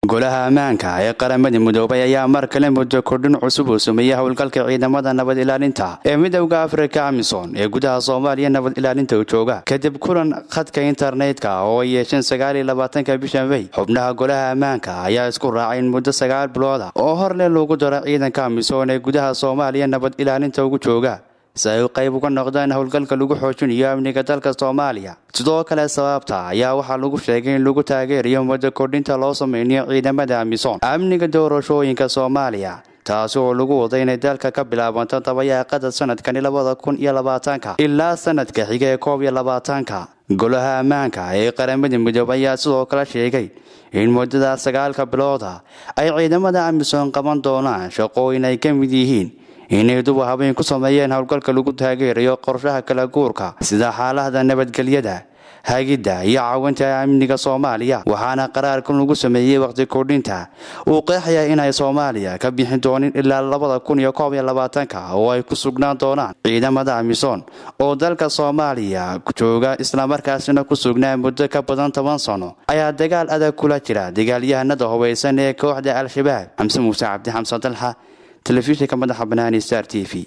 golaha ammaanka ee qaramada midoobay ayaa mar kale muddo kordhin cusub uu sameeyey howlgalka ciidamada nabad ilaalinta ee midowda afrika amisom ee gudaha soomaaliya nabad ilaalinta jooga kadib kulan khadka internetka oo ay yeesheen sagaaliyo labaatanka bisha mey xubnaha golaha ammaanka ayaa isku raacay in muddo sagaal bilooda oo horle lagu daro ciidanka amisom ee gudaha soomaaliya nabad ilaalinta ugu jooga si ay qayb uga noqdaan howlgalka lagu xoojinayo amniga dalka soomaaliya sidoo kale sababta ayaa waxaa lagu sheegay in lagu taageerayo muddo kordhinta loo sameynayo ciidamada amisom amniga doorashooyinka soomaaliya taasi oo lagu waday inay dalka ka bilaabanto dabayaaqada sanadkani labada kun iyo labaatanka ilaa sanadka xiga ee koob iyo labaatanka golaha ammaanka ee qaramada midoobay ayaa sidoo kale sheegay in muddada sagaalka bilooda ay ciidamada amisom qaban doonaan shaqooyin ay ka mid yihiin inay duba habeen ku sameeyeen howlgalka lagu taageerayo qorshaha kala guurka sida xaalahda nabadgelyada hagidda iyo caawinta amniga soomaaliya waxaana qaraarkan lagu sameeyey waqti kordhinta uu qeexaya inay soomaaliya ka bixin doonin ilaa labada kun iyo koob iyo labaatanka oo ay ku sugnaan doonaan ciidamada amisom oo dalka soomaaliya jooga islamarkaasina ku sugnaa muddo ka badan toban sano ayaa dagaal adag kula jira dagaalyahanada hubaysan ee kooxda al-shabaab xamse muuse cabdi xamsan dalxa telefishinka madaxa banaani star t v